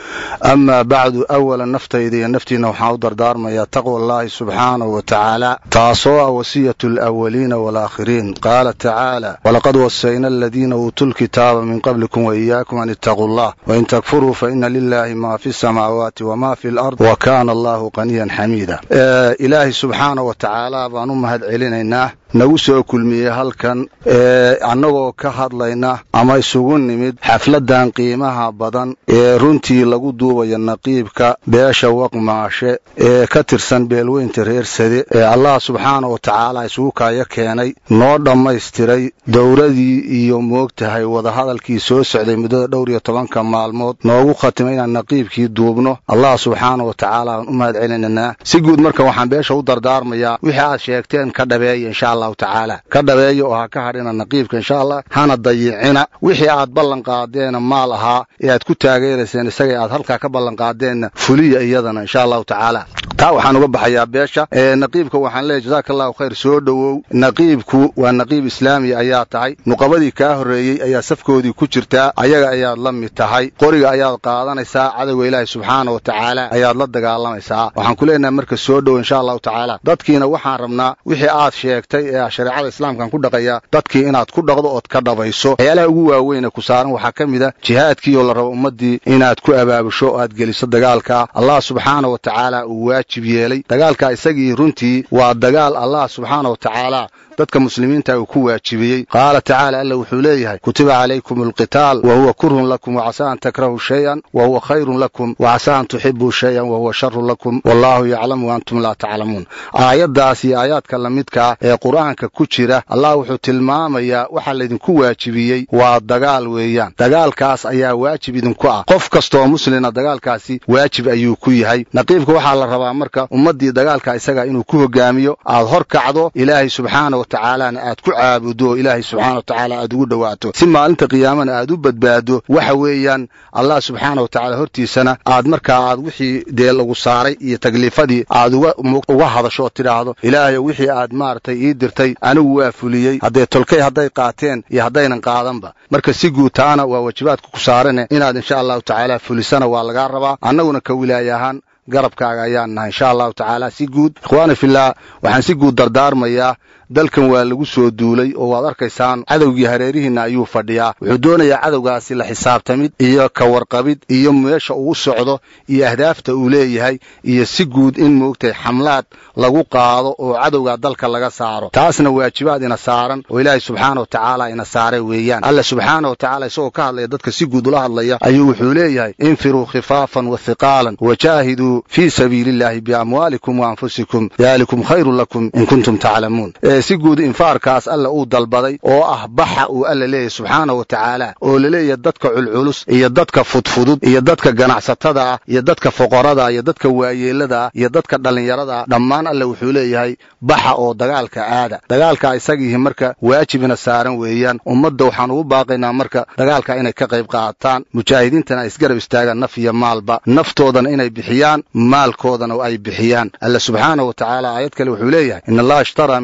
أما بعد أولا نفتيدي نفتينا وحاو دردارما تقوى الله سبحانه وتعالى تعصوا وصية الأولين والآخرين قال تعالى ولقد وصينا الذين أوتوا الكتاب من قبلكم وإياكم أن اتقوا الله وإن تكفروا فإن لله ما في السماوات وما في الأرض وكان الله غنيا حميدا آه إلهي سبحانه وتعالى بأنمهد علينا nagu soo kulmiyey halkan ee annagoo ka hadlayna ama isugu nimid xafladdan qiimaha badan ee runtii lagu duubayo naqiibka beesha waqmaashe ee ka tirsan beelweynta reer sade ee allah subxaana wa tacaala isugu kaayo keenay noo dhammaystiray dowladii iyo moogtahay wadahadalkii soo socday muddada dhowr iyo tobanka maalmood noogu khatimay inaan naqiibkii duubno allah subxaana wa tacaala aan u mahad celinaynaa si guud marka waxaan beesha u dardaarmayaa wixii aad sheegteen ka dhabeeya insha allah tacaala ka dhabeeya oo ha ka hadhina naqiibka insha allah hana dayicina wixii aad ballan qaadeena maal ahaa ee aad ku taageerayseen isaga aad halkaa ka ballan qaadeenna fuliya iyadana insha allahu tacaala taa waxaan uga baxayaa beesha naqiibka waxaan leeyahy jazaaka allahu khayr soo dhowow naqiibku waa naqiib islaami ayaa tahay nuqabadii kaa horreeyey ayaa safkoodii ku jirtaa ayaga ayaad la mid tahay qoriga ayaad qaadanaysaa cadowga ilaahi subxaana wa tacaala ayaad la dagaalamaysaa waxaan ku leenahay marka soo dhowow insha allahu tacaala dadkiina waxaan rabnaa wixii aad sheegtay ee shareecada islaamkan ku dhaqaya dadkii inaad ku dhaqdo ood ka dhabayso waxyaalaha ugu waaweyn ee ku saaran waxaa ka mid a jihaadkii oo la rabo ummaddii inaad ku abaabusho o aad geliso dagaalka allah subxaana wa tacaala uu waajib yeelay dagaalka isagii runtii waa dagaal allah subxaana wa tacaala dadka muslimiinta uu ku waajibiyey qaala tacaala alla wuxuu leeyahay kutiba calaykum alqitaal wa huwa kurhun lakum wacasa an takrahu shayan wa huwa khayrun lakum wacasa an tuxibuu shayan wa huwa sharun lakum wallahu yaclamu wa antum laa taclamuun aayaddaas iyo aayaadka lamidkaa ee qur'aanka ku jira allah wuxuu tilmaamayaa waxaa laydinku waajibiyey waa dagaal weeyaan dagaalkaas ayaa waajib idinku ah qof kastooo muslina dagaalkaasi waajib ayuu ku yahay naqiibka waxaa la rabaa marka ummaddii dagaalka isaga inuu ku hogaamiyo aad hor kacdo ilaahay subxaana wa tacaalana aad ku caabudo oo ilaahay subxaana wa tacaala aad ugu dhowaato si maalinta qiyaamana aad u badbaado waxa weeyaan allah subxaana wa tacaala hortiisana aad markaa aad wixii dee lagu saaray iyo takliifadii aad uga hadasho oo tidhaahdo ilaahayo wixii aad maaragtay ii dirtay anigu waa fuliyey haddee tolkay hadday qaateen iyo haddaynan qaadanba marka si guud taana waa waajibaadka ku saarane inaad insha allahu tacaala fulisana waa lagaa rabaa annaguna ka wilaaya ahaan garabkaaga ayaan nahay insha allahu tacaala si guud ikhwaani fillah waxaan si guud dardaarmayaa dalkan waa lagu soo duulay oo waad arkaysaan cadowgii hareerihiinna ayuu fadhiyaa wuxuu doonayaa cadowgaasi la xisaabtamid iyo ka warqabid iyo meesha uu socdo iyo ahdaafta uu leeyahay iyo si guud in moogtahay xamlaad lagu qaado oo cadowgaa dalka laga saaro taasna waajibaad ina saaran oo ilaahay subxaana wa tacaala ina saaray weeyaan alla subxaana wa tacaala isagoo ka hadlaya dadka si guud ula hadlaya ayuu wuxuu leeyahay infiruu khifaafan wa hiqaalan wajaahiduu fii sabiili illahi biamwaalikum wa anfusikum daalikum khayrun lakum in kuntum taclamuun si guud infaarkaas alla uu dalbaday oo ah baxa uu alla leeyahay subxaana wa tacaala oo laleeyahay dadka culculus iyo dadka fudfudud iyo dadka ganacsatada ah iyo dadka foqorada iyo dadka waayeelada ah iyo dadka dhallinyarada ah dhammaan alla wuxuu leeyahay baxa oo dagaalka aada dagaalka isagiihi marka waajibina saaran weeyaan ummadda waxaan ugu baaqaynaa marka dagaalka inay ka qayb qaataan mujaahidiintana ay isgarab istaagaan naf iyo maalba naftoodana inay bixiyaan maalkoodana oo ay bixiyaan alla subxaana wa tacaala aayad kale wuxuu leeyahay in allaha ishtaraa min almu'miniin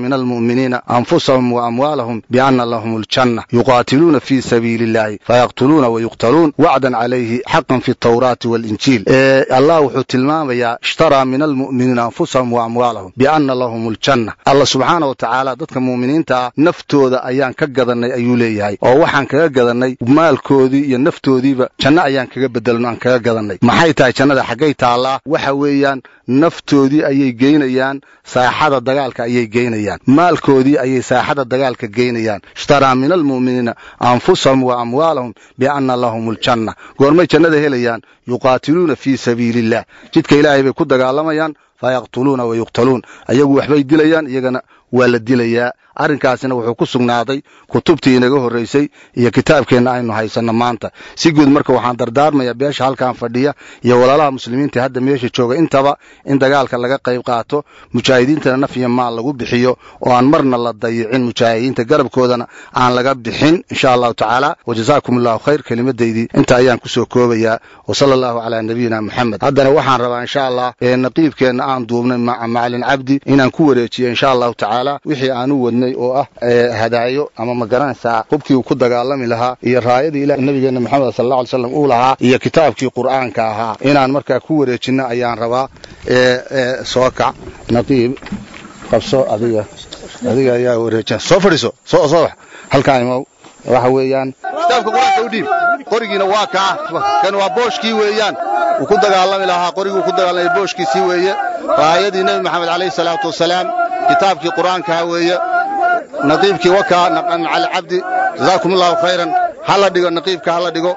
almu'miniina anfusahum wa amwaalahum bianna lahum aljanna yuqaatiluuna fii sabiili illahi fayaqtuluuna wayuqtaluun wacdan calayhi xaqan fi altawraati waalinjiil allah wuxuu tilmaamayaa ishtaraa min almu'miniina anfusahum wa amwaalahum bianna lahum aljanna alla subxaana wa tacaala dadka mu'miniinta ah naftooda ayaan ka gadannay ayuu leeyahay oo waxaan kaga gadannay maalkoodii iyo naftoodiiba janno ayaan kaga bedelno aan kaga gadannay maxay tahay jannada xaggay taallaa waxa weeyaan naftoodii ayay geynayaan saaxada dagaalka ayay geynayaan maalkoodii ayay saaxada dagaalka geynayaan ishtaraa min almu'miniina anfusahum wa amwaalahum bianna lahum aljanna goormay jannada helayaan yuqaatiluuna fii sabiili illah jidka ilaahay bay ku dagaalamayaan fayaqtuluuna wa yuqtaluun ayagu waxbay dilayaan iyagana waa la dilayaa arrinkaasina wuxuu ku sugnaaday kutubtii inaga horraysay iyo kitaabkeenna aynu haysanno maanta si guud marka waxaan dardaarmayaa beesha halkan fadhiya iyo walaalaha muslimiinta hadda meesha jooga intaba in dagaalka laga qayb qaato mujaahidiintana naf iyo maal lagu bixiyo oo aan marna la dayicin mujaahidiinta garabkoodana aan laga bixin insha allahu tacaala wajazaakum allahu khayr kelimadaydii inta ayaan kusoo koobayaa wasala allahu calaa nabiyina moxamed haddana waxaan rabaa insha allah naqiibkeenna aan duubnay macalin cabdi inaan ku wareejiyo insha allahu tacaala wixii aan u wadnay oo ah hadaayo ama ma garanaysaa hubkii uu ku dagaalami lahaa iyo raayadii ilah nabigeena maxamed sal alla alay slam uu lahaa iyo kitaabkii qur'aanka ahaa inaan markaa ku wareejinno ayaan rabaa soo kac naqiib qabso adiga adiga ayaa wareejin soo fadhiiso soo soo bax halkaan imow waxa weeyaan kitaabka qur-aanka u dhiib qorigiina waa kaa kan waa booshkii weeyaan uu ku dagaalami lahaa qorigii uu ku dagaalamay booshkiisii weeye raayadii nebi maxamed calayhi salaatu wasalaam kitaabkii qur-aankaa weeye naqiibkii wakaa macal cabdi jazaakum allahu khayran hala dhigo naqiibka hala dhigo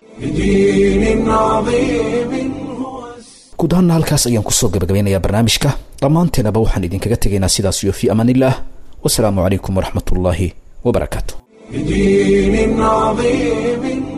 guud ahaanna halkaas ayaan kusoo gabagabeynayaa barnaamijka dhammaanteenaba waxaan idinkaga tegaynaa sidaas iyo fii amaanillaah wasalaamu calaykum waraxmat ullaahi wabarakaatu بدين عظيم